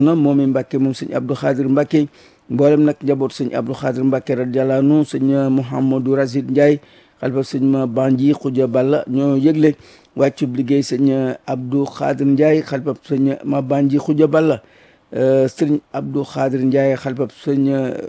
na moomi Mbàkke moom sëñ Abdou Khadir Mbàkke mboolem nag njaboot sëñ Abdou Khadir Mbàkke radiyallahu anhu sëñ Mouhamadou Razid Ndiaye xalifa sëñ ma Banji Xuja Balla ñoo yëgle wàccub liggéey sëñ Abdou Khadir Ndiaye xalifa sëñ ma Banji Xuja Balla sëñ Abdou Khadir Ndiaye xalifa sëñ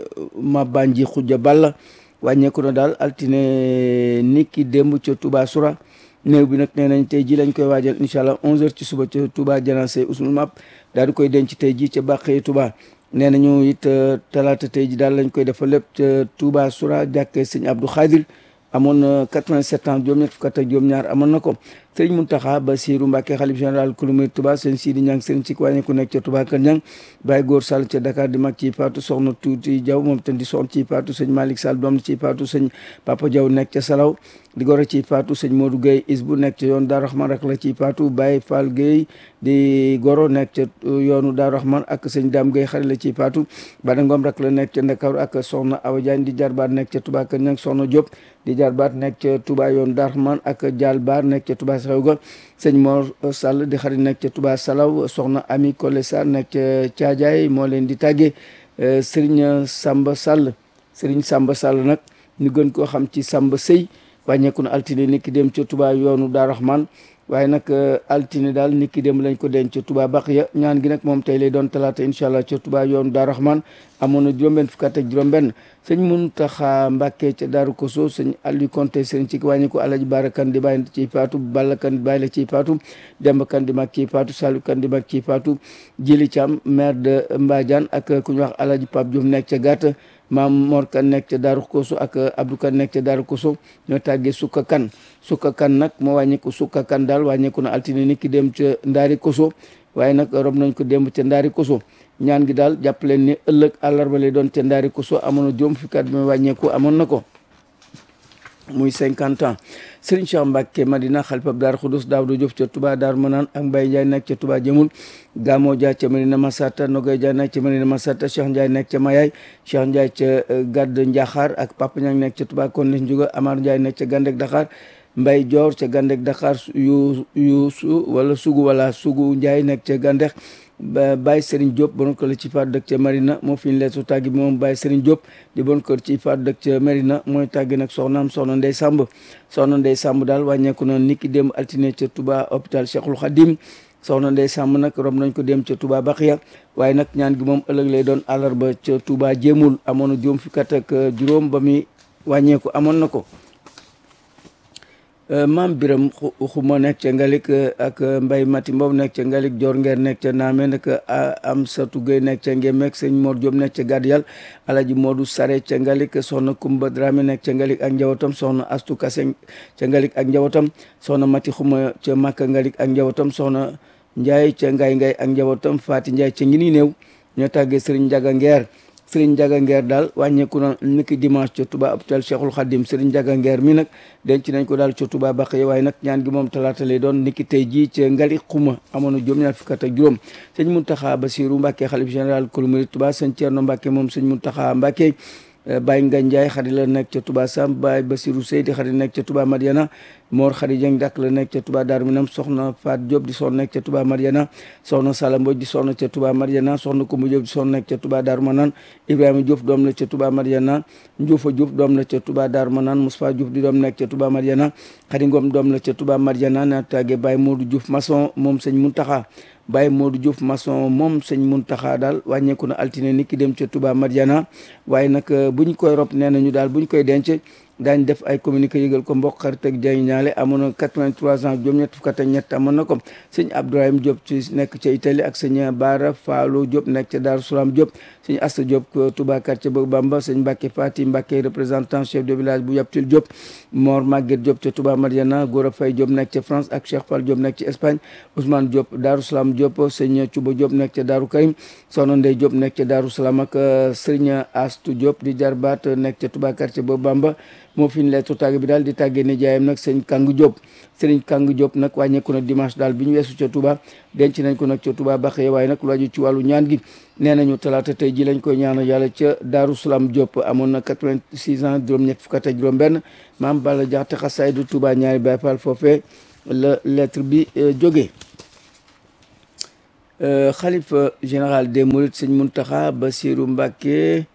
ma Banji Xuja Balla wàññeeku na daal altine niki démb ca Touba Soura néew bi nag nee nañ tey ji lañ koy waajal incha allah 11h ci suba ca Touba Janase Ousmane Map daal di koy denc tey ji ca Bàqee Touba nee nañu it talaata tey ji daal lañ koy defal lépp ca Touba Soura jàkkee sëñ Abdou Khadir amoon na 87 ans juróom-ñett fukk ak juróom-ñaar amoon na ko sëriñ Mountakha Bassirou Mbacké xalif général kulumir Touba sëñ Sidi Ñang sëriñ ci wàññi ku nekk ca Touba Kër Ñang Baye Góor Sall ca Dakar di mag ci paatu soxna Tuuti Jaw moom tam di soxna ci paatu sëñ Malick Sall doom ci paatu sëñ Papa Jaw nekk ca Salaw di goro ci paatu sëñ Modou Gueye Isbu nekk ca yoonu Daaru Rahman rak la ci paatu Baye Fall Gueye di goro nekk ca yoonu Daaru Rahman ak sëñ Dame Gueye xarit la ci paatu Bada Ngom rak la nekk ca Ndakaaru ak soxna Awa Diagne di jarbaat nekk ca Touba Kër Ñang soxna Diop di jarbaat nekk ca Touba yoonu Daaru Rahman ak Dial Baar nekk ca Touba xew ga sëñ Mor Sall di xarit nekk ca Touba Salaw soxna Ami Kole Sarr nekk ca Caajaay moo leen di tàggee Serigne Samba Sall Serigne Samba Sall nag ñu gën koo xam ci Samba Sëy wàññeeku na altine niki dem ca Touba yoonu Daaru Rahman waaye nag altine daal niki dem lañ ko denc ca Touba Baqiya ñaan gi nag moom tey lay doon talaata incha allah ca Touba yoonu Daaru Rahman amoon na juróom-benn fukk ak juróom-benn sëñ Muntaxa Mbàkke ca Daaru Koso sëñ Aliou Konte sëñ ci wàññi ko Alaji Baara Kan di bàyyi ciy paatu Balla Kan di bàyyi la ciy paatu Demba Kan di mag ciy paatu Saliou Kan di mag ciy paatu Jili Thiam maire de Mbadiane ak ku ñu wax Alaji Pape Diouf nekk ca gàtt maam Mor Kan nekk ca Daaru Koso ak Abdou Kan nekk ca Daaru Koso ñoo tàggee Sukka Kan Sukka Kan nag moo wàññeeku Sukka Kan daal wàññeeku na altine ni ki dem ca Ndaari Koso waaye nag rob nañ ko démb ca Ndaari Koso ñaan gi daal jàpp leen ni ëllëg àllarba lay doon ca Ndaari Koso amoon na juróom fukki at bi wàññeeku amoon na ko muy cinquante ans Serigne Cheikh Mbacke Madina xalifab Daar Xudus Daawdu Diop ca Touba Daar Manaan ak Mbaye Ndiaye nekk ca Touba Jëmul Gamo Dia ca Medina Masata Nogoy Dia nekk ca Medina Masata Cheikh Ndiaye nekk ca Mayaay Cheikh Ndiaye ca Gadd Njaxaar ak Papa Ñang nekk ca Touba Kondes Njuga Amar Ndiaye nekk ca Gandek Dakar Mbay Joor ca Gandek Dakar yu yu su wala sugu wala sugu Ndiaye nekk ca Gandek Baye Serigne Diop bon kër ci faat dëkk ca Marina moo fi ñu leesu tàggi bi moom Baye Serigne Diop di bon kër ci faat dëkk ca Marina mooy tàggi nag soxnaam soxna Ndey Samb soxna Ndey Samb daal wàññeeku na niki dem altine ca Touba hôpital Cheikhul Khadim soxna Ndey Samb nag rob nañ ko dem ca Touba Baxiya waaye nag ñaan gi moom ëllëg lay doon àllarba ca Touba jéemul amoon na juróom fukki at ak juróom ba muy wàññeeku amoon na ko maam biram xuma nekk ca ngalik ak mbay mati mbow nekk ca ngalik joor ngeer nekk ca naame nag am satu gay nekk ca ngemek sëñ Mor Diop nekk ca gàdd yàll alaji Modou Sare ca ngalik soxna Kumba Dramé nekk ca ngalik ak njabootam soxna Astu Kase ca ngalik ak njabootam soxna mati xuma ca Makka ngalik ak njabootam soxna Njaay ca ngay ngay ak njabootam Faati Njaay ca ngi ni néew ñoo tàggee sëriñ Njaga Ngeer Sëriñ Njaga Ngeer daal wàññeeku na niki dimanche ca Touba hôpital Cheikhul Khadim Sëriñ Njaga Ngeer mi nag denc nañ ko daal ca Touba Baqiya waaye nag ñaan gi moom talaata lay doon niki tey jii ca Ngali Xuma amoon na juróom ñaar fukk ak juróom sëñ Muntaxa Basiru Mbàkke xalif général kulu murid Touba sëñ Ceerno Mbàkke moom sëñ Muntaxa Mbàkke Baye Ngagne Ndiaye xarit la nekk ca Touba Sam Baye Basirou Seydi xarit nekk ca Touba Mariana Mor xarit Dieng dak la nekk ca Touba Darou Minam soxna Fat Diop di soxna nekk ca Touba Mariana soxna Sala Mbodj di soxna ca Touba Mariana soxna Koumba Diop di soxna nekk ca Touba Darou Manane Ibrahima Diouf doom la ca Touba Mariana Ndioufa Diouf doom la ca Touba Darou Manane Moustapha Diouf di doom nekk ca Touba Mariana Khady Ngom doom la ca Touba Mariana na tàgge Baye Modou Diouf maçon moom sëñ Muntaxa Baye Modou Diouf maçon moom sëñ Muntaxa daal wàññeeku na altine ni ki dem ca Touba Mariana waaye nag bu ñu koy rob nee nañu daal bu ñu koy denc daañ def ay communiqué yëgal ko mbokk xarit ak jay ñaale amoon na 83 ans juróom ñett fukk ak ñett amoon na ko sëñ Abdourahim Diop ci nekk ca Italie ak sëñ Baara Faalo Diop nekk ca Daaru Salaam Diop sëñ Asta Diop Touba quartier Bëgg Bamba sëñ Mbacke Fati Mbacke représentant chef de village bu Yaptil Diop Mor Maguette Diop ca Touba Mariana Gora Faye Diop nekk ca France ak Cheikh Fall Diop nekk ca Espagne Ousmane Diop Daaru Salaam Diop sëñ Cuba Diop nekk ca Daaru Karim Soxna Ndey Diop nekk ca Daaru Salaam ak sëñ Astu Diop di jarbaat nekk ca Touba quartier Bëgg Bamba moo fi ñu leetu tàgg bi daal di tàggee ne jaayam nag sëñ Kang Diop sëriñ Kang Diop nag wàññeeku na dimanche daal bi ñu weesu ca Touba denc nañ ko nag ca Touba Baxiya waaye nag lu aju ci wàllu ñaan gi nee nañu talaata tey ji lañ koy ñaanal yàlla ca Daaru Salaam Diop amoon na 86 ans juróom-ñett fukk ak juróom benn maam Balla Jaxate xasaydu Touba ñaari Baay Faal foofee la lettre bi jógee xalifa général des mourides sëñ Muntaxa Basiru Mbàkke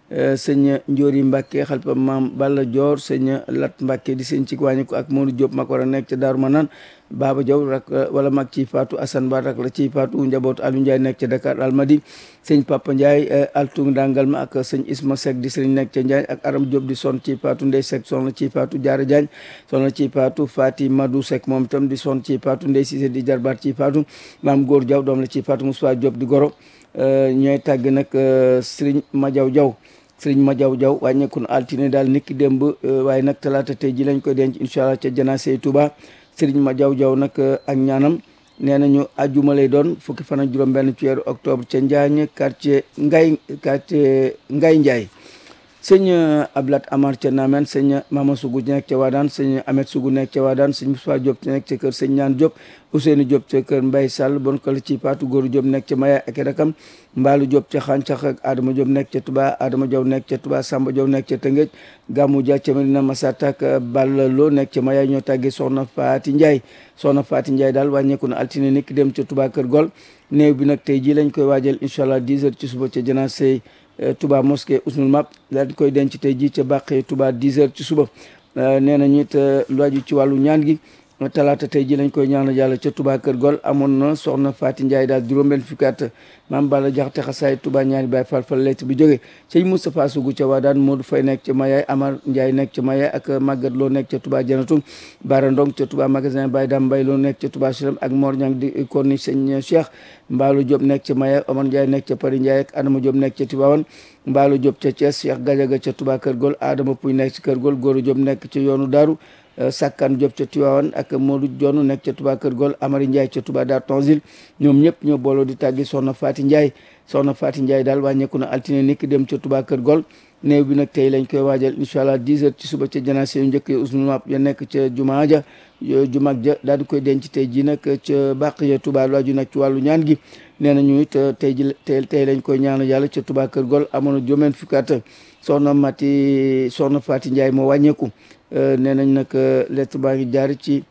sëñ Njoori Mbàkke xalifa maam Balla Joor sëñ Lat Mbàkke di sëñ ci wàññi ko ak Modou Diop ma ko war a nekk ca Daaru Manaan Baba Jaw rak wala mag ci faatu Assane Ba rak la ci faatu njabootu Aliou Ndiaye nekk ca Dakar Almadi sëñ Papa Ndiaye altung dangal ma ak sëñ Isma Seck di sëñ nekk ca Ndiaye ak Aram Diop di son ci faatu Ndey Seck son la ci faatu Jaara Jaañ son la ci faatu Fati Madou Seck moom itam di son ci faatu Ndey Cissé di jarbaat ci faatu maam Góor Jaw doom la ci faatu Moussa Diop di goro ñooy tàgg nag sëriñ Majaw Jaw sëriñ Majaw Jaw wàññeeku na altine daal niki démb waaye nag talaata tey ji lañ koy denc incha allah ca janaase Touba sëriñ Majaw Jaw nag ak ñaanam nee nañu ajjuma lay doon fukki fan ak juróom-benn ci weeru octobre ca Njaañ quartier Ngay quartier Ngay Njaay sëñ Ablat Amar ca Namen sëñ Mama Sugu nekk ca Waadaan sëñ Amet Sugu nekk ca Waadaan sëñ Moussa Diop nekk ca kër sëñ Ñaan Diop Ousseynou Diop ca kër Mbay Sall bon kala ci Paatu Góoru Diop nekk ca Maya ak rakam Mbaalu Diop ca Xàncax ak Adama Diop nekk ca Touba Adama Diop nekk ca Touba Samba Diop nekk ca Tëngéej Gammu Dia ca Medina Masata ak Balla Lo nekk ca Maya ñoo tàggee Soxna Faati Ndiaye Soxna Faati Ndiaye daal wàññeeku na altine niki dem ca Touba Kër Gol néew bi nag tey jii lañ koy waajal incha allah 10 heures ci suba ca janaase Touba mosquée Ousmane Map daal koy denc tey jii ca bàqee Touba 10 heures ci suba nee nañu it lu aju ci wàllu ñaan gi talaata tey ji lañ koy ñaanal yàlla ca Touba Kër Gol amoon na soxna Faati Ndiaye daal juróom-benn fukki at maam Balla Jaxate xasaay Touba ñaari baay fal fal lett bi jóge sëñ Moustapha Sougou ca Wadaan Modou Fay nekk ca Mayaay Amar Ndiaye nekk ca Mayaay ak Maguette Lo nekk ca Touba Janatu Bara Ndong ca Touba magasin Baye Dam Mbay Lo nekk ca Touba Siram ak Mor Ñang di konni sëñ Cheikh Mbaalu Diop nekk ca Mayaay Omar Ndiaye nekk ca Paris Ndiaye ak Adama Diop nekk ca Tivaouane Mbaalu Diop ca Thiès Cheikh Gadiaga ca Touba Kër Gol Adama Puy nekk ca Kër Gol Góoru Diop nekk ca yoonu Daaru Sakkan Diop ca Tiwaawan ak Modou Dione nekk ca Touba Kër Gol Amari Ndiaye ca Touba Dar Tonsil ñoom ñëpp ñoo booloo di tàggi Soxna Faati Ndiaye Soxna Faati Ndiaye daal wàññeeku na altine niki dem ca Touba Kër Gol néew bi nag tey lañ koy waajal incha allah 10 heures ci suba ca janaase yu njëkk Ousmane Map ya nekk ca jumaa ja jumaag ja daal di koy denc tey ji nag ca bàq ya Touba lu aju nag ci wàllu ñaan gi nee nañu it tey ji tey tey lañ koy ñaanal yàlla ca Touba Kër Gol amoon na juróom-benn fukki at soxna Mati soxna Faati Ndiaye moo wàññeeku nee nañ nag lettre baa ngi jaar ci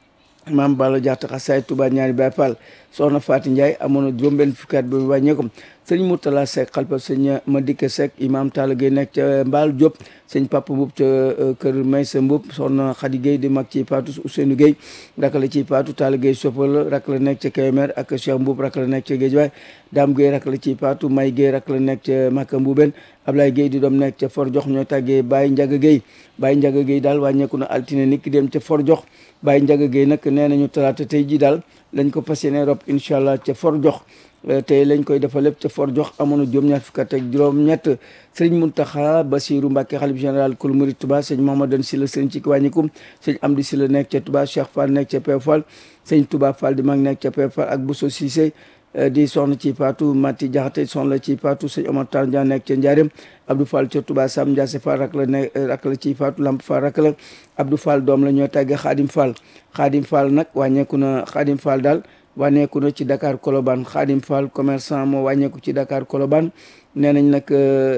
maam Balla Jaxate xasaay Touba ñaari Baay Faal soxna Faati Ndiaye amoon na juróom-benn fukki at ba mu wàññeeku sëñ Mourtala Seck xalpa sëñ Madike Seck imam Talla Gueye nekk ca Mbaal Diop sëñ Papa Mbub ca kër Maysa Mbub soxna Khady Gueye di mag ci Paatu Ousseynou Gueye rak la ci Paatu Talla Gueye soppal rak la nekk ca Kébémer ak Cheikh Mbub rak la nekk ca Guédiawaye Dame Gueye rak la ci Paatu May Gueye rak la nekk ca Maka Mbuben Ablaye Gueye di doom nekk ca For Jox ñoo tàggee Baye Ndiaga Gueye Baye Ndiaga Gueye daal wàññeeku na altine nit ki dem ca For Jox Baye Ndiaga Gueye nag nee nañu talaata tey ji daal lañ ko fas yéene rob incha allah ca For Jox tey lañ koy defal lépp ca for jox amoon na juróom-ñaar fukk ak juróom-ñett sëriñ Muntaxa Basiru Mbàkke xalif général kul murid Touba sëñ Mahamadan Silla sëriñ ci wàññikum sëñ Amdi Silla nekk ca Touba Cheikh Fall nekk ca Pew Fall sëñ Touba Fall di mag nekk ca Pew Fall ak Bousso Cissé di soxna ci Paatu Mati Jaxate soxna ci Paatu sëñ Omar Tar Dia nekk ca Njaareem Abdou Fall ca Touba Sam Ndiase Fall rak la ne rak la ci Paatu Lamp Fall rak la Abdou Fall doom la ñoo tàggee Xaadim Fall Xaadim Fall nag wàññeeku na Xaadim Fall daal wàññeeku na ci Dakar Colobane Khadim Fall commerçant moo wàññeeku ci Dakar Colobane nee nañ nag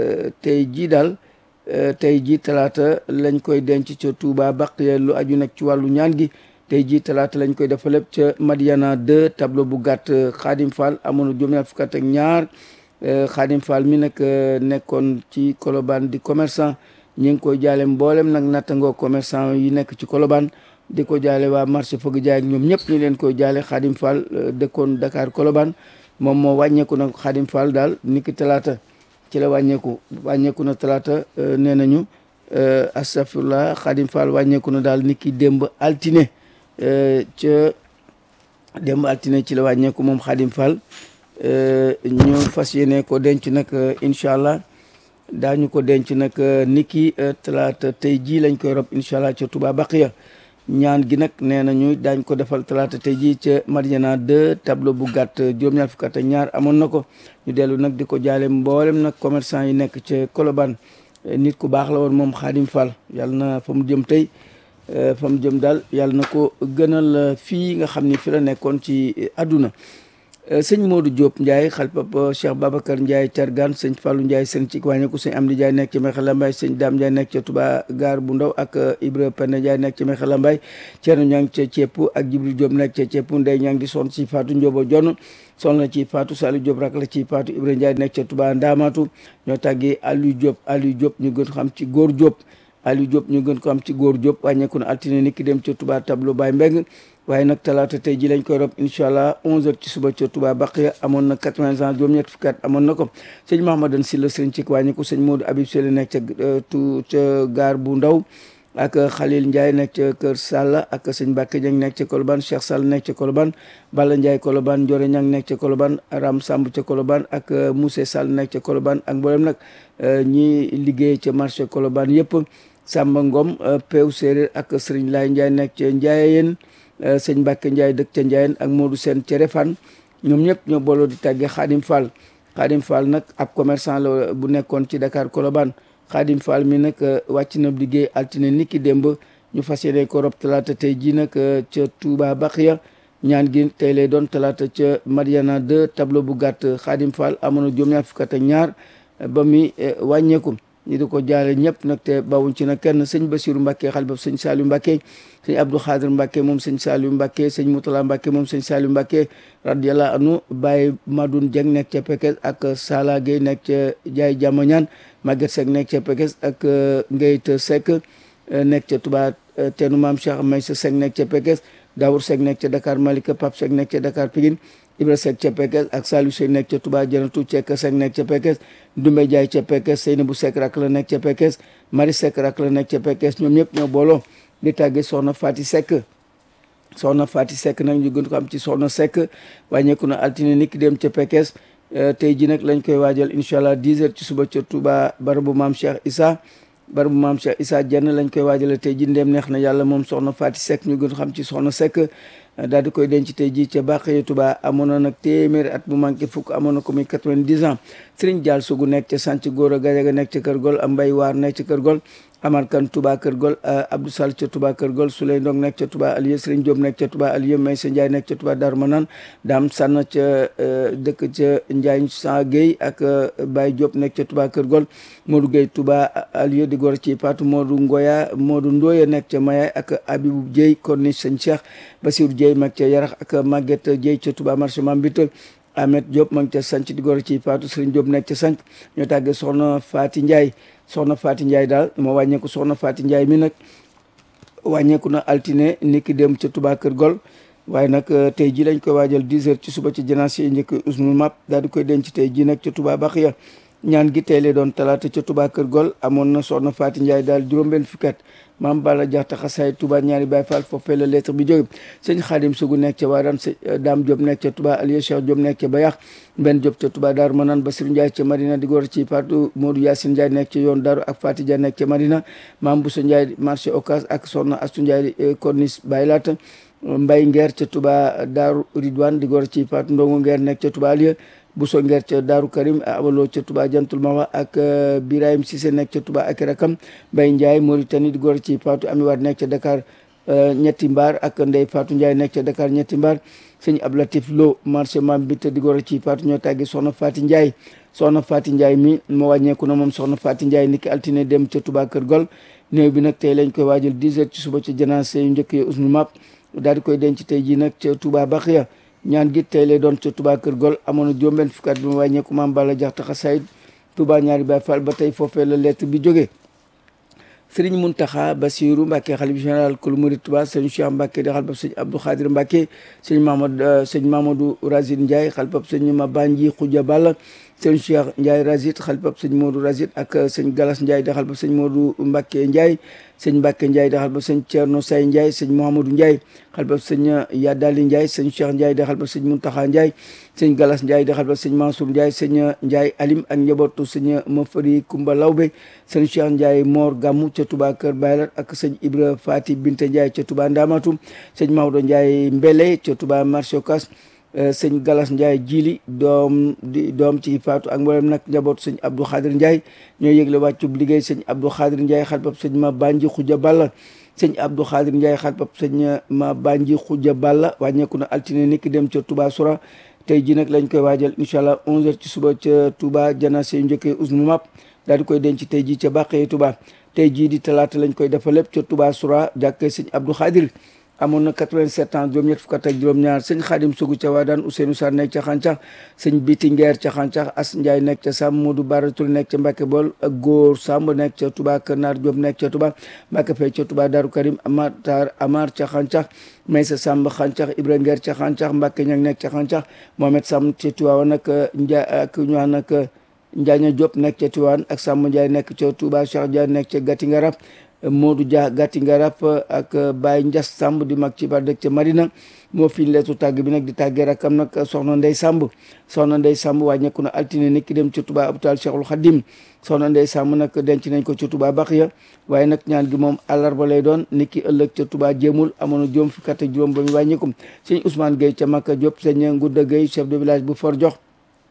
tey jii daal tey jii talaata lañ koy denc ca Touba baq lu aju nag ci wàllu ñaan gi tey jii talaata lañ koy defa lépp ca Madiana 2 tableau bu gàtt Khadim Fall amoon na juróom-ñaar fukk ak ñaar Khadim Fall mi nag nekkoon ci Colobane di commerçant ñi ngi koy jaale mboolem nag nattangoo commerçant yi nekk ci Colobane di ko jaale waa marché fëgg jaay ak ñoom ñëpp ñu leen koy jaale Khadim Fall dëkkoon Dakar Colobane moom moo wàññeeku nag Khadim Fall daal niki talaata ci la wàññeeku wàññeeku na talaata nee nañu astafurlah Khadim Fall wàññeeku na daal niki démb altine ca démb altine ci la wàññeeku moom Khadim Fall ñu fas yéene ko denc nag incha allah daañu ko denc nag niki talaata tey jii lañ koy rob incha allah ca Touba Baqiya ñaan gi nag nee nañu daañ ko defal talaata tey jii ca Madiana 2 tableau bu gàtt juróom-ñaar fukk ak ñaar amoon na ko ñu dellu nag di ko jaale mboolem nag commerçant yi nekk ca Colobane nit ku baax la woon moom Khadim Fall yàlla na fa mu jëm tey fa mu jëm daal yàlla na ko gënal fii nga xam ni fi la nekkoon ci àdduna sëñ Modou Diop Ndiaye xalpab Cheikh Babacar Ndiaye Thiargane sëñ Fallou Ndiaye sëñ ci wàññeeku sëñ Amdi Ndiaye nekk ci Mekhe Lambaye sëñ Dame Ndiaye nekk ca Touba Gare bu Ndaw ak Ibra Penda Ndiaye nekk ci Mekhe Lambaye Thierno Niang ca Cepp ak Jibril Diop nekk ca Cepp Ndey Niang di son ci Fatou Ndiobo Jonn son la ci Fatou Saliou Diop rak la ci Fatou Ibra Ndiaye nekk ca Touba Ndamatu ñoo tàggee Aliou Diop Aliou Diop ñu gën xam ci góor Diop Aliou Diop ñu gën ko am ci góor Diop wàññeeku na altine ni ki dem ca Touba tableau Baye Mbeng waaye nag talaata tey ji lañ koy rob incha allah 11h ci suba ca Touba Baqiya amoon na 80 ans juróom-ñett fukki at amoon na ko sëñ Mahamadan Sylla sëriñ ci wàññeeku sëñ Modou Habib Sylla nekk ca tu ca gaar bu ndaw ak Khalil Ndiaye nekk ca Kër Sall ak sëñ Mbacke Dieng nekk ca Colobane Cheikh Sall nekk ca Colobane Balla Ndiaye Colobane Ndiore Niang nekk ca Colobane Ram Samb ca Colobane ak Moussé Sall nekk ca Colobane ak mboolem nag ñi liggéey ca marché Colobane yëpp Samba Ngom Pew Séeréer ak Serigne Laye Ndiaye nekk ca Ndiayeen sëñ Mbacke Ndiaye dëkk ca Ndiayeen ak Modou Sène ca Refane ñoom ñëpp ñoo booloo di tàggee Khadim Fall Khadim Fall nag ab commerçant la bu nekkoon ci Dakar Colobane Khadim Fall mi nag wàcc na liggéey altine niki démb ñu fas yéene ko rob talaata tey jii nag ca Touba Baxiya ñaan gi tey lay doon talaata ca Mariana 2 tableau bu gàtt Khadim Fall amoon na juróom-ñaar fukk ak ñaar ba mi wàññeeku ñi di ko jaale ñëpp nag te bawuñ ci nag kenn sëñ Basiru Mbàkke xalifa sëñ Saliou Mbàkke sëñ Abdou Khadir Mbàkke moom sëñ Saliou Mbàkke sëñ Moutala Mbàkke moom sëñ Saliou Mbàkke radiyallahu anhu Baye Madoun Dieng nekk ca Pekes ak Sala Gueye nekk ca Jaay Jamañaan Maguette Seck nekk ca Pekes ak Ngeyte Seck nekk ca Touba teenu maam Cheikh Maysa Seck nekk ca Pekes Dawour Seck nekk ca Dakar Malika Pape Seck nekk ca Dakar Pikine Ibra Seck ca Pekes ak Saliou Seck nekk ca Touba Janatu Cekk Seck nekk ca Pekes Dumbe Jaay ca Pekes Seynabou Seck rak la nekk ca Pekes Mari Seck rak la nekk ca Pekes ñoom ñëpp ñoo booloo di tàgge soxna Fati Seck soxna Fati Seck nag ñu gën ko am ci soxna Seck wàññeeku na altine niki dem ca Pekes tey ji nag lañ koy waajal incha allah 10 heures ci suba ca Touba barabu maam Cheikh Issa barabu maam Cheikh Issa Dieng lañ koy waajale tey ji ndem neex na yàlla moom soxna Fati Seck ñu gën xam ci soxna Seck daal di koy denc tey ji ca Bakhye Touba amoon na nag téeméeri at bu manqué fukk amoon na ko muy 90 ans Serigne Dial Sougou nekk ca sant góor a Gajaga nekk ca Kër Gol Mbay Waar nekk ca Kër Gol Amar Kan Touba Kër Gol Abdou Sall ca Touba Kër Gol Souley Ndong nekk ca Touba Alieu Serigne Diop nekk ca Touba Alieu Maysa Ndiaye nekk ca Touba Darou Manane Dame Sann ca dëkk ca Ndiaye Sa Gueye ak Baye Diop nekk ca Touba Kër Gol Modou Gueye Touba Alieu di gor ci Patou Modou Ngoya Modou Ndoye nekk ca Mayaay ak Abibou Dieye Corniche Sëñ Cheikh Bassirou Dieye mag ca Yarax ak Maguette Dieye ca Touba marché Mambite Ahmed Diop ma ngi ca sanc di gor ci Fatou Serigne Diop nekk ca sanc ñoo tàggee soxna Fati Ndiaye soxna Fati Ndiaye daal moo wàññeeku soxna Fati Ndiaye mi nag wàññeeku na altine niki dem ca Touba Kër Gol waaye nag tey ji lañ koy waajal 10 heures ci suba ci janaas yi njëkk usnul map daal di koy denc tey ji nag ca Touba Baxiya ñaan gi tey lay doon talaata ca Touba Kër Gol amoon na soxna Fati Ndiaye daal juróom-benn fukki at maam Balla Jaxta xasaay Touba ñaari Baay Faal foofee la lettre bi jóge sëñ Xaadim Sugu nekk ca Waaraan sëñ Daam Diop nekk ca Touba Aliou Cheikh Diop nekk ca Bayax Mbenn Diop ca Touba Daaru Manaan Basiru Ndiaye ca Marina di góor ci Fatou Modou Yacine Ndiaye nekk ca yoon Daaru ak Fati Dia nekk ca Marina maam Bousso Ndiaye marché Ocas ak soxna Astu Ndiaye Corniche Baylaat Mbay Ngeer ca Touba Daaru Ridwan di góor ci Fatou Ndongo Ngeer nekk ca Touba Alieu Bousso Ngeer ca Daaru Karim abaloo ca Touba Jantul Mawa ak Birahim Cissé nekk ca Touba ak rakam Mbay Ndiaye Mauritanie di góor ci Fatou Ami Wade nekk ca Dakar ñetti mbaar ak Ndey Fatou Ndiaye nekk ca Dakar ñetti mbaar sëñ Ablatif Lo marché mam bi te di góor ci Fatou ñoo tàggi soxna Fati Ndiaye soxna Fati Ndiaye mi moo wàññeeku na moom soxna Fati Ndiaye niki altine dem ca Touba Kër Gol néew bi nag tey lañ koy waajal 10 heures ci suba ci janaase yu njëkk yi usnul map daal di koy denc tey ji nag ca Touba Baxiya ñaan gi tey lay doon ca Touba Kër Gol amoon na juróom-benn fukki at bi mu wàññeeku maam Balla Jaxta xasaayid Touba ñaari Baay Faal ba tey foofee la lettre bi jógee Sëriñ Muntaxa Basiru Mbàkke xalif général kulu murid Touba sëñ Cheikh Mbàkke di xalifab sëñ Abdou Khadir Mbàkke sëñ Mamadou sëñ Mamadou Razid Ndiaye xalifab sëñ Mabanji Xuja Balla sëñ Cheikh Ndiaye Razid xalifab sëñ Modou Razid ak sëñ Galas Ndiaye di xalifab sëñ Modou Mbàkke Ndiaye sëñ Mbàkke Ndiaye di xalifab sëñ Thierno Say Ndiaye sëñ Mouhamadou Ndiaye xalifab sëñ Yadali Ndiaye sëñ Cheikh Ndiaye di xalifab sëñ Muntaxa Ndiaye sëñ Galas Ndiaye di xalifab sëñ Mansour Ndiaye sëñ Ndiaye Alim ak njabootu sëñ Mafari Kumba Lawbe sëñ Cheikh Ndiaye Mor Gammu ca Touba Kër Baylat ak sëñ Ibra Fati Binte Ndiaye ca Touba Ndamatu sëñ Maodo Ndiaye Mbele ca Touba marché Ocass sëñ Galas Ndiaye jili doom di doom ci faatu ak mboolem nag njaboot sëñ Abdou Khadir Ndiaye ñoo yëgle wàccub liggéey sëñ Abdou Khadir Ndiaye xalpab sëñ ma banji xuja balla sëñ Abdou Khadir Ndiaye xalpab sëñ ma banji xuja balla wàññeeku na altine niki dem ca Touba Soura tey ji nag lañ koy waajal incha allah 11h ci suba ca Touba janaase yu njëkkee usnu map daal di koy denc tey ji ca Bàqee Touba tey jii di talaata lañ koy defal lépp ca Touba Soura jàkkee sëñ Abdou Khadir amoon na 87 ans juróom-ñett fukk ak juróom-ñaar sëñ Xaadim Sugu ca Waadaan Ousseynou Sarr nekk ca Xàncax sëñ Biti Ngeer ca Xàncax As Ndiaye nekk ca Sam Modou Baratul nekk ca Mbàkke Bool ak Góor Samb nekk ca Touba Kër Naar Diop nekk ca Touba Mbàkke Fay ca Touba Daaru Karim Amatar Amar ca Xàncax Maysa Samb Xàncax Ibra Ngeer ca Xàncax Mbàkke Ñang nekk ca Xàncax Mohamed Samb ca Touba nag Njaay ak ñu wax nag Njaaña Diop nekk ca Tiwaan ak Samb Ndiaye nekk ca Touba Cheikh Dia nekk ca Gati Ngarab Modou Dia Gati Ngarab ak Baye Ndias Samb di mag ci ba dëkk ca Madina moo fi leetu tàgg bi nag di tàggee rakam nag soxna Ndey Samb soxna Ndey Samb wàññeeku na altine nit ki dem ca Touba hôpital Cheikhul Khadim soxna Ndey Samb nag denc nañ ko ca Touba Baxiya waaye nag ñaan gi moom àllarba lay doon nit ki ëllëg ca Touba jéemul amoon na juróom fukki at ak juróom ba mu wàññeeku sëñ Ousmane Gueye ca Makka Diop sëñ Ngouda Gueye chef de village bu For Jox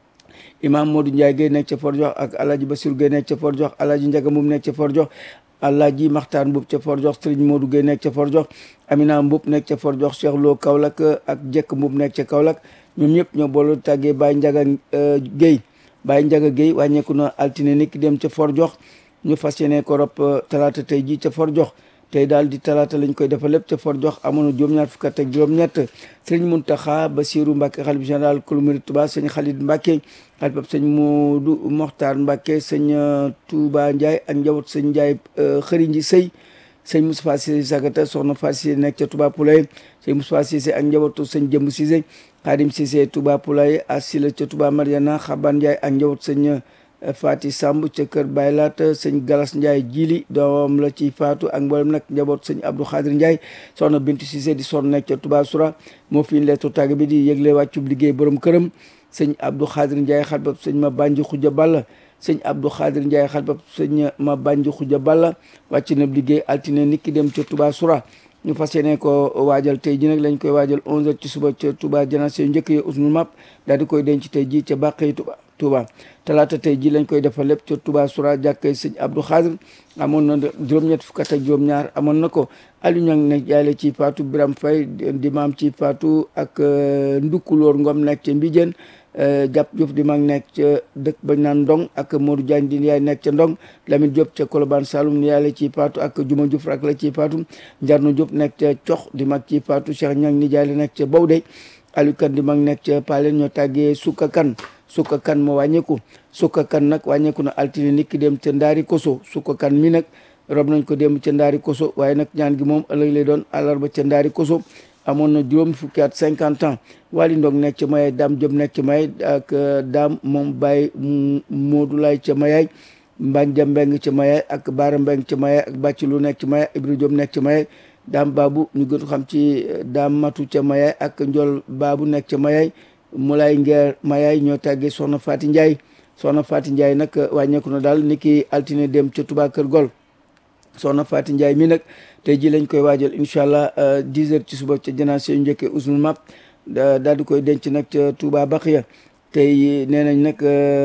imam Modou Ndiaye Gueye nekk ca For Jox ak Alaaji Basir Gueye nekk ca For Jox Alaaji Njaga Mum nekk ca For Jox Alaaji Maxtaar Mbub ca For Jox Sëriñ Modou Gueye nekk ca For Jox Amina Mbub nekk ca For Jox Cheikh Lo Kaolack ak Jekk Mbub nekk ca Kaolack ñoom ñëpp ñoo boolu tàggee Baye Njaga Gueye Baye Njaga Gueye wàññeeku na altine ni ki dem ca For Jox ñu fas yéene ko rob talaata tey ji ca For Jox tey daal di talaata lañ koy defal lépp ca For Jox amoon na juróom-ñaar fukk ak juróom-ñett sëriñ Muntaxa Basiru Mbàkke xalif général kulu murid Tuuba sëñ Xalid Mbàkke xalifab sëñ Moodu Moxtaar Mbàkke sëñ Touba Ndiaye ak njaboot sëñ Ndiaye xëri nji sëy sëñ Moustapha Cissé Sagata soxna Fatou Cissé nekk ca Touba Poulaye sëñ Moustapha Cissé ak njabootu sëñ Jëmb Cissé Xaadim Cissé Touba Poulaye Asila ca Touba Mariana Xaban Ndiaye ak njaboot sëñ Fati Samb ca kër Baylaat sëñ Galas Ndiaye jili doom la ci faatu ak mboolem nag njaboot sëñ Abdou Khadir Ndiaye soxna Bintu Cissé di sonn nekk ca Touba Soura moo fi leetu tàgg bi di yëgle wàccub liggéey borom këram sëñ Abdou Khadir Ndiaye xalbab sëñ ma bànji xuja balla sëñ Abdou Khadir Ndiaye xalbab sëñ ma bànji xuja balla wàcc na liggéey altine nit ki dem ca Touba Soura ñu fas yéene ko waajal tey ji nag lañ koy waajal 11h ci suba ca Touba janaase yu njëkk yi usnul map daal di koy denc tey ji ca Bàqee Touba Touba talaata tey ji lañ koy defal lépp ca Touba Soura jàkkay sëñ Abdou Khadir amoon na juróom-ñett fukk ak juróom-ñaar amoon na ko Aliou Niang nekk jaay la ci Fatou Biram Faye di maam ci Fatou ak Ndukulóor Ngom nekk ca Mbijeen jàpp Diop di mag nekk ca dëkk bañ naan Ndong ak Modou Diagne di yaay nekk ca Ndong Lamine Diop ca Colobane Saloum ni yaay la ci Fatou ak Juma Diouf rak la ci Fatou Njarno Diop nekk ca Cox di mag ci Fatou Cheikh Niang ni jaay la nekk ca Bawde Aliou Kan di mag nekk ca Palen ñoo tàggee Sukka Kan Sukka Kan moo wàññeeku Sukka Kan nag wàññeeku na altine nit ki dem ca Ndaari Koso Sukka Kan mi nag rob nañ ko dem ca Ndaari Koso waaye nag ñaan gi moom ëllëg lay doon àllarba ca Ndaari Koso amoon na juróom fukki at cinquante ans Wali Ndong nekk ca Mayaay Daam Diop nekk ca Mayaay ak Daam moom Baye Modou Lay ca Mayaay Mbanja Mbeng ca Mayaay ak Baara Mbeng ca Mayaay ak Bàcci Lu nekk ca Mayaay Ibra Diop nekk ca Mayaay Daam Baabu ñu gën xam ci Daam Matu ca Mayaay ak Njol Baabu nekk ca Mayaay Mulay Ngeer Mayaay ñoo tàggee Soxna Faati Njaay Soxna Faati Njaay nag wàññeeku na daal ni ki altine dem ca Touba Kër Gol soxna Faati Njaay mi nag tey ji lañ koy waajal incha allah dix heures ci suba ca janaase yu njëkkee usnul map daal di koy denc nag ca Touba Baxiya tey nee nañ nag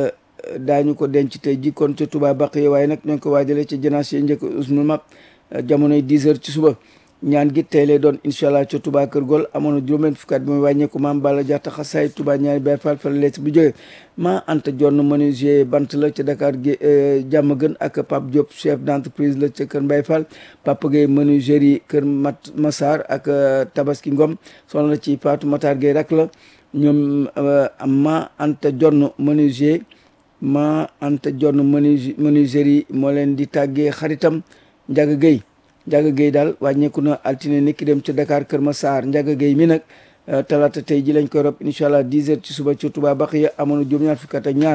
daañu ko denc tey ji kon ca Touba Baxiya waaye nag ñoo ngi ko waajalee ca janaase yu njëkkee usnul map jamonoy dix heures ci suba ñaan gi tey lay doon incha allah ca Touba Kër Gol amoon na juróom-benn fukki at bi muy wàññeeku maam Balla Jaxta xasaay Touba ñaari Baay Faal fa la leet bu jógee maa anta jonn menuisier bant la ca Dakar gi jàmm gën ak Pape Diop chef d'entreprise la ca Kër Mbaye Fall Papa Gueye menuiserie Kër Mat Massar ak Tabaski Ngom soxna la ci Fatou Matar Gueye rak la ñoom ma anta jonn menuisier ma anta jonn menuiserie moo leen di tàggee xaritam Njaga Gueye Njaga Gueye daal wàññeeku na altine ni ki dem ca Dakar Kër Massar Njaga Gueye mi nag talaata tey ji lañ koy rob incha allah 10 heures ci suba ca Touba Baxiya amoon na juróom-ñaar fukk ak ñaar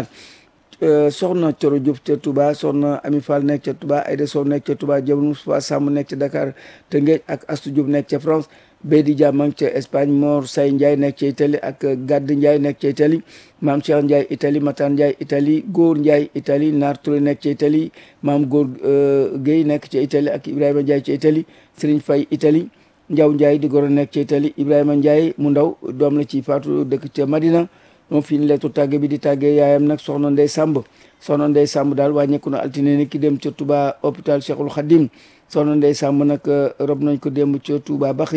soxna Coro Diouf ca Touba soxna Ami Fall nekk ca Touba Aïda Sow nekk ca Touba Jabar Moustapha Samb nekk ca Dakar Tëngéej ak Astou Diouf nekk ca France Beydi Dia ma ngi ca Espagne Mor Say Ndiaye nekk ca Italie ak Gadd Ndiaye nekk ca Italie Maam Cheikh Ndiaye Italie Matan Ndiaye Italie Góor Ndiaye Italie Naar Touré nekk ca Italie Maam Góor Guèye nekk ca Italie ak Ibrahima Ndiaye ca Italie Serigne Faye Italie Ndiaw Ndiaye di goro nekk ca Italie Ibrahima Ndiaye mu ndaw doom la ci faatu dëkk ca Madina moom fi ñu leetu tàgge bi di tàggee yaayam nag soxna Ndey Samb soxna Ndey Samb daal wàññeeku na altine ni ki dem ca Touba hôpital Cheikhul Khadim soxna Ndey Samb nag rob nañ ko démb ca Touba Baxiya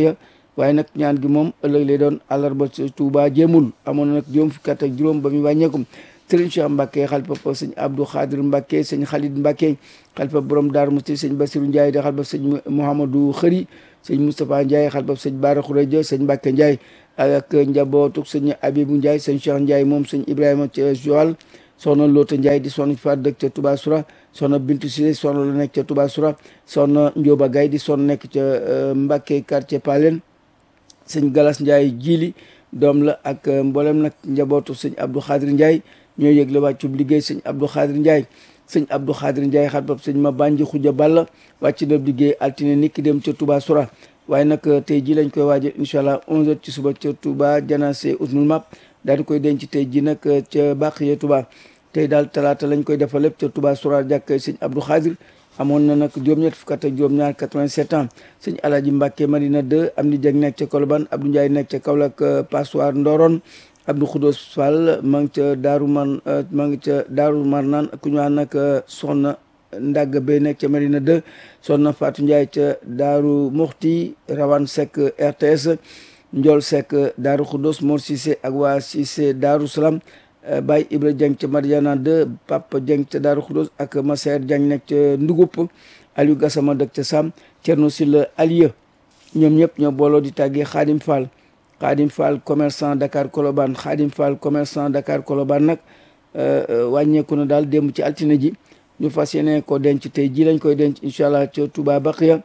waaye nag ñaan gi moom ëllëg lay doon àllarba ca Touba jéemul amoon na nag juróom fukki at ak juróom ba muy wàññeeku sëriñ Cheikh Mbacke xalifa sëñ Abdou Khadir Mbacke sëñ Khalid Mbacke xalifa borom Daaru Musti sëñ Basiru Ndiaye di xalifa sëñ Mouhamadou Xëri sëñ Moustapha Ndiaye xalifa sëñ Bara Khourédia sëñ Mbacke Ndiaye ak njabootu sëñ Abibou Ndiaye sëñ Cheikh Ndiaye moom sëñ Ibrahima ca Joal soxna Loota Ndiaye di soxna fa dëkk ca Touba Soura soxna Bintu Sile soxna la nekk ca Touba Soura soxna Ndioba Gaye di soxna nekk ca Mbacke quartier Palen sëñ Galas Ndiaye jiili doom la ak mboolem nag njabootu sëñ Abdou Khadir Ndiaye ñoo yëgle wàccub liggéey sëñ Abdou Khadir Ndiaye sëñ Abdou Khadir Ndiaye xat bab sëñ ma bànji xuja balla wàcc na liggéey altine niki dem ca Touba Soura waaye nag tey ji lañ koy waajal incha allah 11h ci suba ca Touba janase usnul map daal di koy denc tey ji nag ca Baqiya Touba tey daal talaata lañ koy defal lépp ca Touba Soura jàkk sëñ Abdou Khadir amoon na nag juróom-ñett fukk ak juróom-ñaar 87 ans sëñ Alaaji Mbàkke Madina 2 am ni jeg nekk ca Colobane Abdou Ndiaye nekk ca Kaolack Passoir Ndoron Abdou Khoudos Fall ma ngi ca Daaru Man ma ngi ca Daaru Marnaan ku ñu wax nag soxna Ndagg Bay nekk ca Madina 2 soxna Fatou Ndiaye ca Daaru Muxti Rawane Seck RTS Ndiol Seck Daaru Khoudos Mor Cissé ak waa Cissé Daaru Salaam Baye Ibra Dieng ca Mariana 2 Papa Dieng ca Daaru Khoudos ak Masser Dieng nekk ca Ndugub Aliou Gassama dëkk ca Sam Thierno Sylla Aliya ñoom ñëpp ñoo booloo di tàggee Khadim Fall Khadim Fall commerçant Dakar Colobane Khadim Fall commerçant Dakar Colobane nag wàññeeku na daal démb ci altine ji ñu fas yéene ko denc tey ji lañ koy denc incha allah ca Touba Baqiya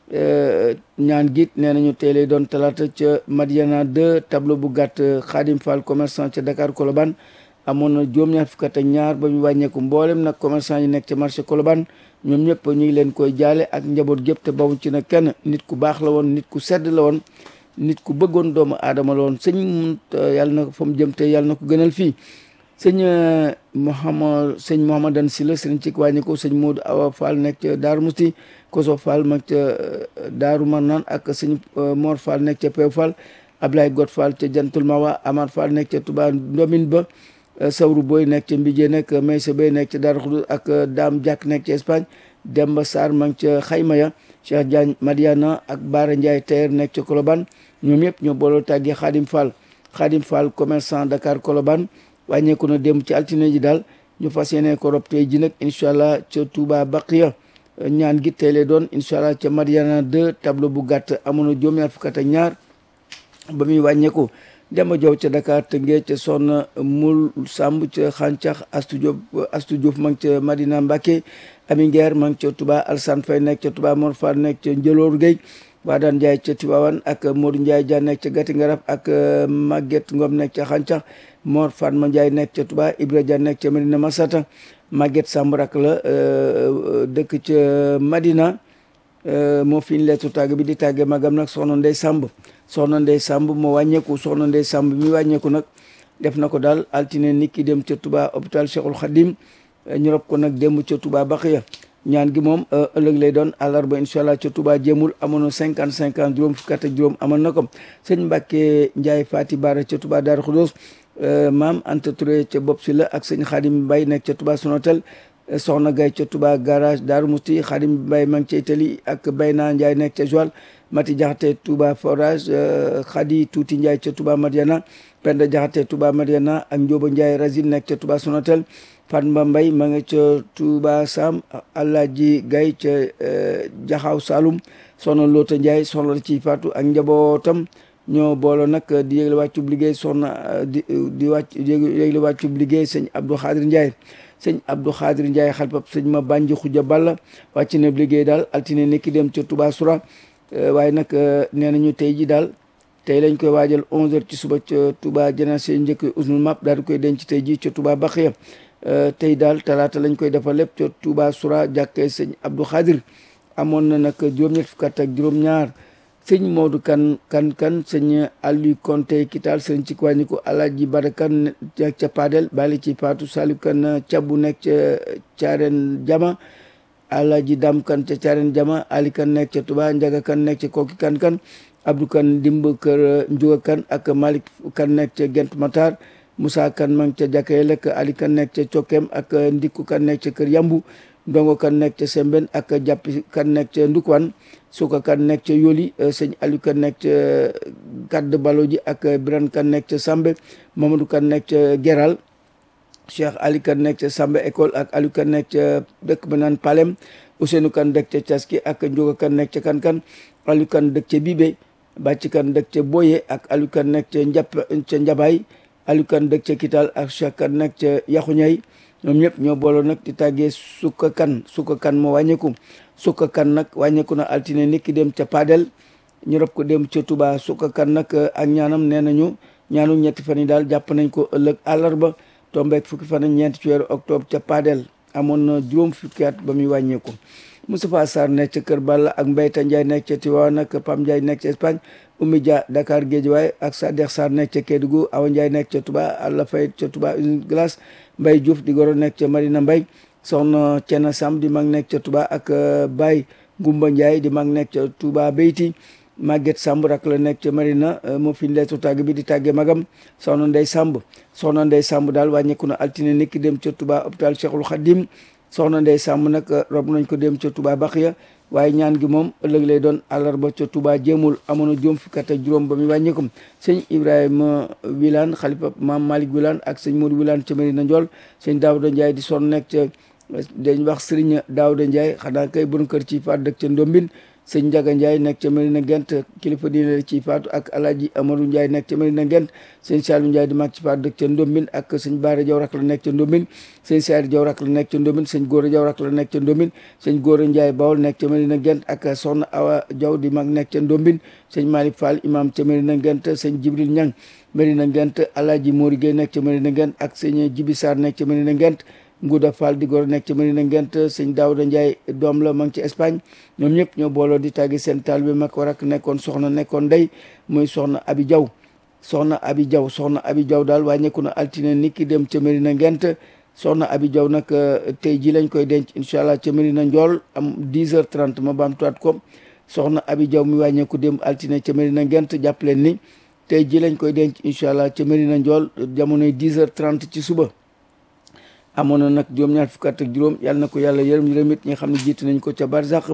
ñaan git nee nañu tey lay doon talaata ca Madiana 2 tableau bu gàtt Khadim Fall commerçant ca Dakar Colobane amoon na juróom-ñaar fukk ak ñaar ba ñu wàññeeku mboolem nag commerçant yi nekk ca marché Colobane ñoom ñëpp ñu ngi leen koy jaale ak njaboot gépp te bawuñ ci na kenn nit ku baax la woon nit ku sedd la woon nit ku bëggoon doomu aadama la woon sëñ mun yàlla na fa mu jëm te yàlla na ko gënal fii sëñ Mouhamad sëñ Mouhamadan si la sëriñ ci wàññi ko sëñ Modou Awa Fall nekk ca Daaru Musti Koso Fall mag ca Daaru Marnaan ak sëñ Mor Fall nekk ca Pew Fall Ablaye Got Fall ca Jantul Mawa Amar Fall nekk ca Touba Ndomin ba Sawru Boy nekk ca Mbijee nekk Maysa Bay nekk ca Daaru Xudus ak Dame Diak nekk ca Espagne Demba Sarr mag ca Xayma ya Cheikh Diagne Madiana ak Baara Ndiaye Tayer nekk ca Colobane ñoom yëpp ñoo booloo tàggee Khadim Fall Khadim Fall commerçant Dakar Colobane wàññeeku na dem ci altine ji daal ñu fas yéene ko rob tey ji nag incha allah ca Touba Baqiya ñaan gi tey lay doon incha allah ca Madiana 2 tableau bu gàtt amoon na juróom-ñaar fukk ak ñaar ba muy wàññeeku Demba Jow ca Dakar Tëngéej ca Soxna Mul Samb ca Xàncax Astu Diop Astu Diouf ma ngi ca Madina Mbacke Ami Ngeer ma ngi ca Touba Alsane Faye nekk ca Touba Mor Fall nekk ca Njëloor Gueye Wadaan Ndiaye ca Tivaouane ak Modou Ndiaye Dia nekk ca Gati Ngarab ak Maguette Ngom nekk ca Xàncax Mor Fatma Ndiaye nekk ca Touba Ibra Dia nekk ca Medina Masata Maguette Samb rak la dëkk ca Madina moo fi ñu leetu tàgg bi di tàggee magam nag soxna Ndey Samb soxna Ndey Samb moo wàññeeku soxna Ndey Samb mi wàññeeku nag def na ko daal altine nit ki dem ca Touba hôpital Cheikhul Khadim ñu rob ko nag démb ca Touba Baxiya ñaan gi moom ëllëg lay doon àllarba incha allah ca Touba jéemul amoon na cinquante cinq ans juróom fukki at ak juróom amoon na ko sëñ Mbàkke Ndiaye Fati Bara ca Touba Darou Khoudoss maam Anta Touré ca bopp si la ak sëñ Xaadim Mbay nekk ca Touba Sonatel soxna Gay ca Touba garage Daaru Musti Xaadim Mbay ma ngi ca Itali ak Bayna Ndiaye nekk ca Joal Mati Jaxate Touba forage Xadi Tuuti Ndiaye ca Touba Madiana Penda Jaxate Touba Madiana ak Njóoba Ndiaye Razil nekk ca Touba Sonatel Fatma Mbay ma nga ca Touba Sam Alaaji Gay ca Jaxaaw Saloum soxna Loota Ndiaye soxna la ci faatu ak njabootam ñoo booloo nag di yégle wàccub liggéey soxna di di wàcc yégle wàccub liggéey sëñ Abdou Khadir Ndiaye sëñ Abdou Khadir Ndiaye xalpab sëñ ma bànji xuja balla wàcc na liggéey daal altine nekki dem ca Touba Soura waaye nag nee nañu tey ji daal tey lañ koy waajal 11h ci suba ca Touba janase njëkk usnul map daal di koy denc tey ji ca Touba Baxiya tey daal talaata lañ koy defal lépp ca Touba Soura jàkkee sëñ Abdou Khadir amoon na nag juróom-ñett fukk ak juróom-ñaar sëñ Modou kan kan kan sëñ Aliou Konte Kital sëñ ci wàññi ko Alaaji Barakan ca Padel bali ci Fatou Saliou kan cabbu nekk ca Caaren Jama Alaaji Dam kan ca Caaren Jama Ali kan nekk ca Touba Njaga kan nekk ca Koki kan kan Abdou kan dimb kër Njuga kan ak Malick kan nekk ca Gent Matar Moussa kan ma ngi ca Jakaye lekk Ali kan nekk ca Cokkem ak Ndikku kan nekk ca kër Yambu ndongo kan nekk ca Sembène ak jàppi kan nekk ca Ndukwan suka kan nekk ca Yoli sëñ Aliou kan nekk ca Kadd Balo ji ak Biran kan nekk ca Sambe Mamadou kan nekk ca Geral Cheikh Ali kan nekk ca Sambe école ak Aliou kan nekk ca dëkk ba naan Palem Ousseynou kan dëkk ca Caski ak Njóga kan nekk ca Kankan Aliou kan dëkk ca Bibe Bàcc kan dëkk ca Boye ak Aliou kan nekk ca Njap ca Njabaay Aliou kan dëkk ca Kital ak Cheikh kan nekk ca Yaxuñay ñoom ñëpp ñoo booloo nag di tàggee sukka kan sukka kan moo wàññeeku sukka kan nag wàññeeku na altine nit ki dem ca Padel ñu rob ko dem ca Touba sukka kan nag ak ñaanam nee nañu ñaanu ñetti fan yi daal jàpp nañ ko ëllëg àllarba tombeek fukki fan ak ñeent ci weeru octobre ca Padel amoon na juróom fukki at ba muy wàññeeku Moustapha Sarr nekk ca Kër Balla ak Mbayta Ndiaye nekk ca Tivaouane ak Pam Ndiaye nekk ca Espagne Oumy Dia Dakar Guédiawaye ak Sadex Sarr nekk ca Kédougou Awa Ndiaye nekk ca Touba Alla Faye ca Touba usine glace Mbaye Diouf di goro nekk ca Marina Mbaye soxna Cena Sam di mag nekk ca Touba ak Baye Ngumba Ndiaye di mag nekk ca Touba Beyti Maguette Samb rak la nekk ca Marina moo fi leetu tàgg bi di tàgge magam soxna Ndey Samb soxna Ndey Samb daal wàññeeku na altine niki dem ca Touba hôpital Cheikhul Khadim soxna Ndey Samb nag rob nañ ko dem ca Touba Baxiya waaye ñaan gi moom ëllëg lay doon àllarba ca Touba jéemul amoon na juróom fukki at ak juróom ba muy wàññeekum sëñ Ibrahima Wilane xalifa maam Malick Wilane ak sëñ Modou Wilane ca Medina Ndiol sëñ Daouda Ndiaye di son nekk ca dañ wax Serigne Daouda Ndiaye xanaa kay bon kër ci faat dëkk ca Ndombin sëñ Ndiaga Ndiaye nekk ca Medina Gent kilifa diine ci faatu ak Alaaji Amadou Ndiaye nekk ca Medina Gent sëñ Saliou Ndiaye di mag ci faatu dëkk ca Ndombin ak sëñ Baara Jaw rak la nekk ca Ndombin sëñ Saari Jaw rak la nekk ca Ndombin sëñ Góora Jaw rak la nekk ca Ndombin sëñ Góora Ndiaye Bawol nekk ca Medina Gent ak soxna Awa Jaw di mag nekk ca Ndombin sëñ Malick Fall imam ca Medina Gent sëñ Jibril Ñang Medina Gent Alaaji Mori Gueye nekk ca Medina Gent ak sëñ Jibi Sarr nekk ca Medina Gent Nguda Fall di góor nekk ci Medina Ngent sëñ Daouda Ndiaye doom la ma ngi ci Espagne ñoom ñëpp ñoo booloo di tàggi seen taal bi mag war ak nekkoon soxna nekkoon ndey muy soxna Abi Diaw soxna Abi Diaw soxna Abi Diaw daal wàññeeku na altine ni ki dem ca Medina Ngent soxna Abi Diaw nag tey ji lañ koy denc incha allah ca Medina Ndiol am 10 heures 30 ma baamtuwaat ko soxna Abi Diaw mi wàññeeku dem altine ca Medina Ngent jàpp leen ni tey ji lañ koy denc incha allah ca Medina Ndiol jamonoy 10 heures 30 ci suba amoon na nag juróom-ñaar fukk at ak juróom yàlla na ko yàlla yërëm yërëm it ñi nga xam ne jiitu nañ ko ca barzaq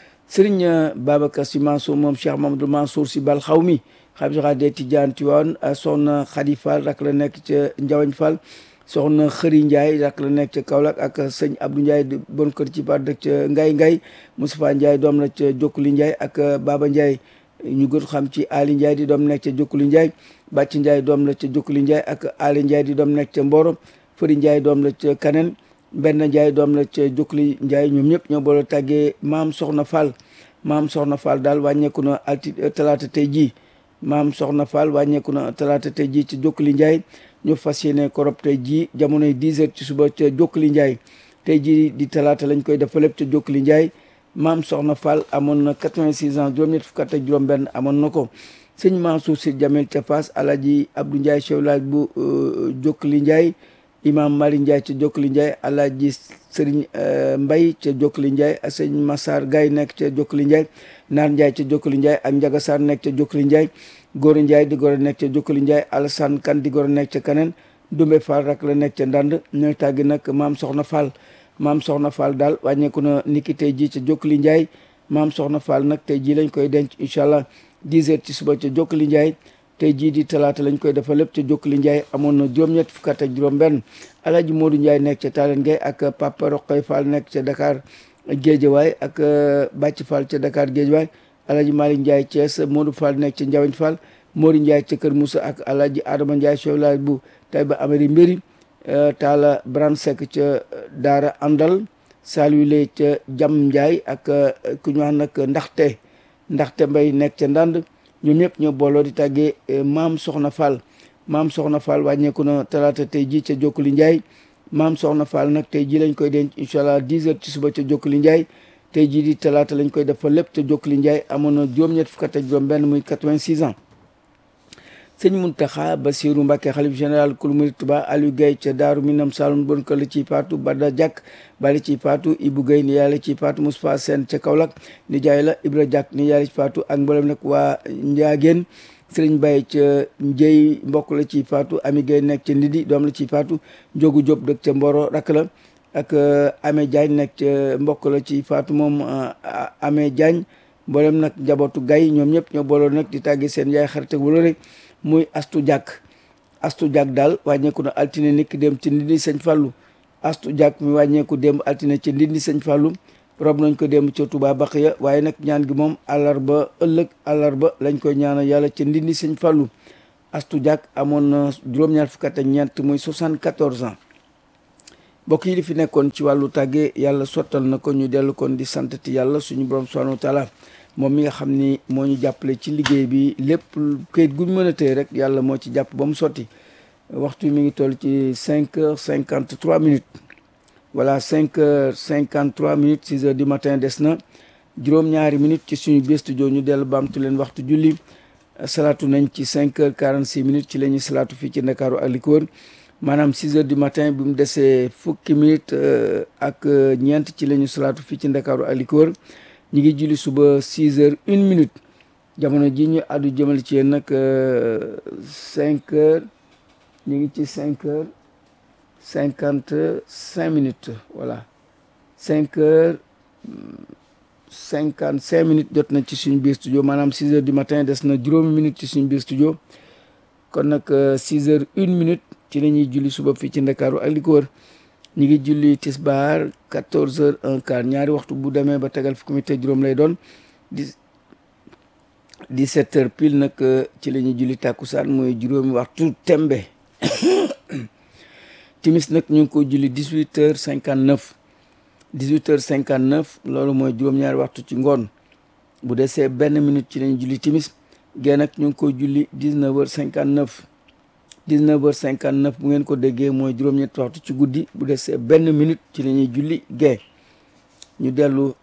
sëriñ Babacar Sy Mansour moom Cheikh Mamadou Mansour Sy bal xaw mi xam saxa dee Tijaan Tiwaan soxna Khady Fall rak la nekk ca Njawañ Fall soxna Xëri Ndiaye rak la nekk ca Kaolack ak sëñ Abdou Ndiaye di bon kër ci par dëkk ca Ngay Ngay Moustapha Ndiaye doom la ca Jokkuli Ndiaye ak Baba Ndiaye ñu gën xam ci Ali Ndiaye di doom nekk ca Jokkuli Ndiaye Bàcc Ndiaye doom la ca Jokkuli Ndiaye ak Ali Ndiaye di doom nekk ca Mboro Fëri Ndiaye doom la ca Kaneen benn Ndiaye doom la ca Jokkuli Ndiaye ñoom ñëpp ñoo boole tàggee maam Soxna Fall maam Soxna Fall daal wàññeeku na alti talaata tey jii maam Soxna Fall wàññeeku na talaata tey jii ci Jokkuli Ndiaye ñu fas yéene korob tey jii jamonoy 10 heures ci suba ca Jokkuli Ndiaye tey jii di talaata lañ koy def lépp ca Jokkuli Ndiaye maam Soxna Fall amoon na 86 ans juróom-ñett fukk ak juróom-benn amoon na ko sëñ Mansour Sy Jamil ca Fass Alaji Abdou Ndiaye chef village bu Jokkuli Ndiaye imam Mali Ndiaye ca Jokkuli Ndiaye Alaji Sëriñ Mbay ca Jokkuli Ndiaye ak sëñ Massar Gaye nekk ca Jokkuli Ndiaye Naar Ndiaye ca Jokkuli Ndiaye ak Njaga Sarr nekk ca Jokkuli Ndiaye Góor Ndiaye di góor nekk ca Jokkuli Ndiaye Alassane Kan di góor nekk ca Kaneen Dumbe Fall rak la nekk ca Ndand ñooy tàggi nag maam Soxna Fall maam Soxna Fall daal wàññeeku na niki tey jii ca Jokkuli Ndiaye maam Soxna Fall nag tey jii lañ koy denc incha allah 10 heures ci suba ca Jokkuli Ndiaye tey jii di talaata lañ koy defal lépp ca Jokkuli Ndiaye amoon na juróom-ñett fukk ak juróom-benn Alaaji Modou Ndiaye nekk ca Talen Gueye ak Papa Roqay Fall nekk ca Dakar Géejawaay ak Bàcc Fall ca Dakar Géejawaay Alaaji Malick Ndiaye Thiès Modou Fall nekk ca Njawañ Fall Mori Ndiaye ca Kër Moussa ak Alaaji Adama Ndiaye chef village bu Taïba Amari Mbéri Talla Bran Seck ca Daara Andal Saliou Lay ca Jam Ndiaye ak ku ñu wax nag ndaxte ndaxte mbay nekk ca Ndand ñoom ñëpp ñoo booloo di tàggee maam Soxna Fall maam Soxna Fall wàññeeku na talaata tey jii ca Jokkuli Ndiaye maam Soxna Fall nag tey jii lañ koy denc incha allah 10 heures ci suba ca Jokkuli Ndiaye tey jii di talaata lañ koy def fa lépp ca Jokkuli Ndiaye amoon na juróom-ñett fukk ak juróom-benn muy 86 ans. sëñ Muntaxa Basiru Mbàkke xalif général kul murid Tuba Aliou Gaye ca Daaru Minam Saloum bon kër la ciy faatu Bada Jàkk bali ciy faatu Ibu Gaye ni yàlla ciy faatu Moustapha Sène ca Kaolack ni jaay la Ibra Jàkk ni yàlla ci faatu ak mboolem nag waa Njaageen Sëriñ Baye ca Njëy mbokk la ciy faatu Ami Gaye nekk ca Ndidi doom la ciy faatu Njogu Jóob dëkk ca Mboro rakk la ak Amé Diagne nekk ca mbokk la ci Fatou moom Amé Diagne mboolem nag njabootu gay ñoom ñëpp ñoo booloo nag di tàgge seen yaay xarit ak wala muy astu jàkk astu jàkk daal wàññeeku na altine nikk dem ci ndindi sëñ Fallou astu jàkk mi wàññeeku démb altine ci ndindi sëñ Fallou rob nañ ko démb ca Touba Baqiya waaye nag ñaan gi moom àllarba ëllëg àllarba lañ koy ñaanal yàlla ca ndindi sëñ Fallou astu jàkk amoon na juróom-ñaar fukk ak ñeent muy 74 ans mbokk yi li fi nekkoon ci wàllu tàgge yàlla sottal na ko ñu dellu kon di santati yàlla suñu borom subhanahu wa taala moom mi nga xam ni moo ñu jàppale ci liggéey bi lépp kayit gu ñu mën a tëye rek yàlla moo ci jàpp ba mu sotti waxtu mi ngi toll ci cinq heures cinquante trois minutes voilà cinq heures cinquante trois minutes six heures du matin des na juróom-ñaari minutes ci suñu biir studio ñu dellu baamtu leen waxtu julli salaatu nañ ci cinq heures quarante six minutes ci la ñuy salaatu fii ci Ndakaaru ak li ko wër maanaam six heures du matin bi mu desee fukki minutes ak ñeent ci la ñu salaatu fii ci Ndakaaru ak li ko wër ñu ngi julli suba six heures une minute jamono ji ñu àddu jëmal ci yéen nag cinq heures ñu ngi ci cinq heures cinquante cinq minutes voilà cinq heures cinquante cinq minutes jot na ci suñu biir studio maanaam six heures du matin des na juróomi minutes ci suñu biir studio kon nag six heures une minute ci la ñuy julli suba fii ci Ndakaaru ak li ko wër ñu ngi julli tisbaar quatorze heures un quart ñaari waxtu bu demee ba tegal fukki minute juróom lay doon di dix-sept heures pile nag ci la ñuy julli tàkkusaan mooy juróomi waxtu tembe timis nag ñu ngi ko julli dix-huit heures cinquante neuf dix-huit heures cinquante neuf loolu mooy juróom-ñaari waxtu ci ngoon bu desee benn minute ci la ñuy julli timis gée nag ñu ngi ko julli dix-neuf heures cinquante neuf dix-neuf heures cinquante neuf bu ngeen ko déggee mooy juróom-ñetti waxtu ci guddi bu desee benn minute ci la ñuy julli gee ñu dellu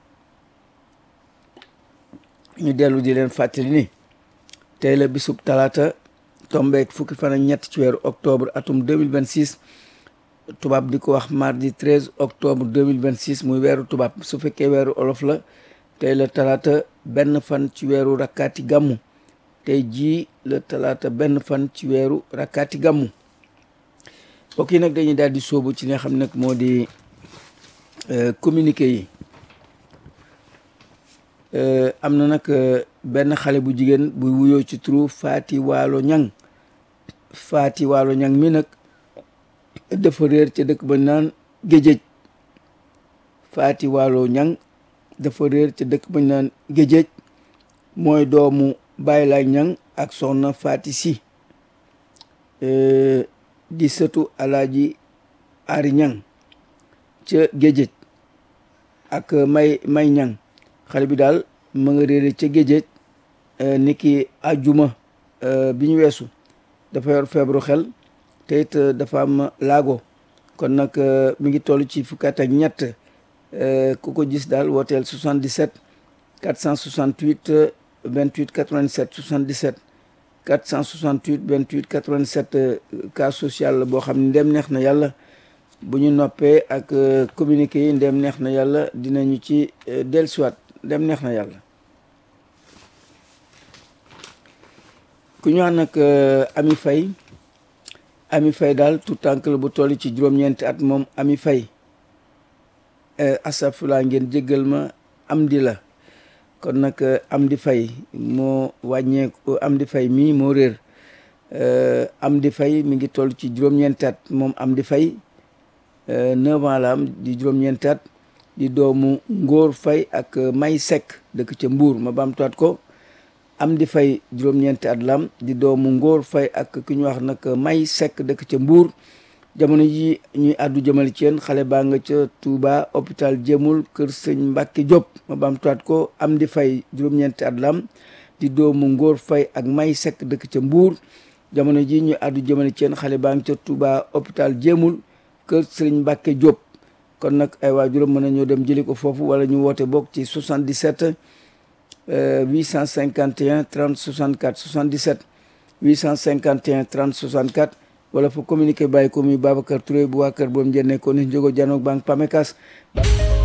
ñu dellu di leen fàttali ni tey la bisub talaata tombeek fukki fan ak ñett ci weeru octobre atum 2026 tubaab di ko wax mardi 13 octobre 2026 muy weeru tubaab su fekkee weeru olof la tey la talaata benn fan ci weeru rakkaati gàmmu tey jii la talaata benn fan ci weeru rakkaati gàmmu mbokk yi nag dañuy daal di sóobu ci li nga xam nag moo di communiqué yi am na nag benn xale bu jigéen buy wuyoo ci turu Faati Waalo Ñang Faati Waalo Ñang mi nag dafa réer ca dëkk ba naan géjéej Faati Waalo Ñang dafa réer ca dëkk ba naan géjéej mooy doomu Baay Laay Ñang ak soxna Faati Si di sëtu Alaaji Ari Ñang ca géjéej ak may may ñang xale bi daal ma nga réere ca géjéej ni ki ajuma bi ñu weesu dafa yor feebaru xel te it dafa am laago kon nag mi ngi toll ci fukki at ak ñett ku ko gis daal wooteel 77 468 28 87 77 468 28 87 cas social la boo xam ne ndem neex na yàlla bu ñu noppee ak communiqué yi ndem neex na yàlla dinañu ci dellusiwaat ndem neex na yàlla ku ñu wax nag Ami Faye Ami Faye daal tout tànk la bu toll ci juróom-ñeenti at moom Ami Faye asafula ngeen jéggal ma am di la kon nag am di fay moo wàññeeku am di fay mii moo réer am di fay mi ngi toll ci juróom-ñeenti at moom am di fay neuf ans la am di juróom-ñeenti at di doomu ngóor fay ak may sekk dëkk ca mbuur ma baamtuwaat ko am di fay juróom-ñeenti at la am di doomu ngóor fay ak ki ñu wax nag may sekk dëkk ca mbuur jamono ji ñuy àddu jëmale ci yéen xale baa nga ca Touba hôpital Jéemul kër sëñ Mbàkke Diop ma baamtuwaat ko am di fay juróom-ñeenti at la am di doomu ngóor fay ak may sekk dëkk ca mbuur jamono ji ñuy àddu jëmale ci yéen xale baa nga ca Touba hôpital Jéemul kër sëñ Mbàkke Diop kon nag ay waajuram mën nañoo dem jëli ko foofu wala ñu woote bokk ci 77 851 30 64 77 851 30 64 wala fa communiqué bàyyi ko muy Babacar Touré bu waa kër boobu njëriñ ko ni Njogo Janoog Banque Pamecas